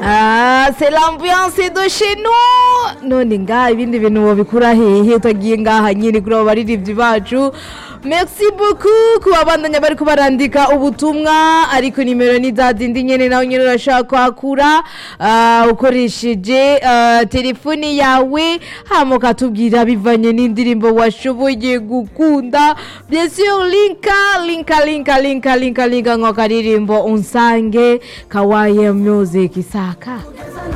Ah, c'est l'ambiance de chez nous none ngaha ibindi bintu wobikura hehe utagiye ngaha nyine kuri abo baririmbyi bacu merci beaucoup ku babandanya bariko barandika ubutumwa ariko nimero ni za zindi nyene nawe nyene urashaka kwakura ah, ukoresheje ah, telefoni yawe hama ukatubwira bivanye n'indirimbo washoboye gukunda bien sûr linka linka linka linka linka linka ngo karirimbo unsange kawaye music isaka